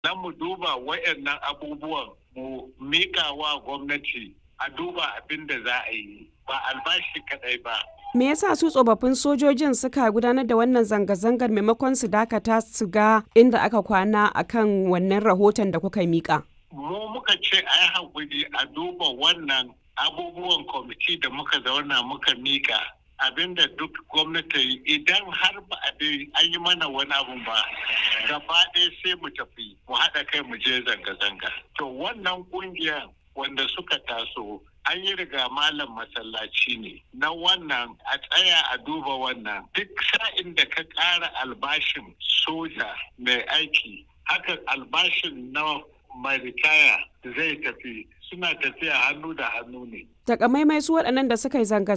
na mu duba wayannan abubuwan mu mika wa gwamnati a duba abin da za a yi ba albashi kadai ba Me yasa su tsofaffin sojojin suka gudanar da wannan zanga-zangar maimakon su dakata su ga inda aka kwana akan wannan rahoton da kuka mika? Mu muka ce a yi haƙuri a duba wannan abubuwan kwamiti da muka zauna muka mika abinda duk gwamnati idan har ba a an yi mana wani abu ba gaba ɗaya sai mu tafi mu haɗa kai mu je zanga-zanga. To wannan ƙungiyar wanda suka taso an yi riga malam masallaci ne na wannan a tsaya a duba wannan duk sa'in da ka ƙara albashin soja mai aiki haka albashin na mai ritaya zai tafi suna tafiya hannu da hannu ne. Takamaimai su waɗannan da suka yi zanga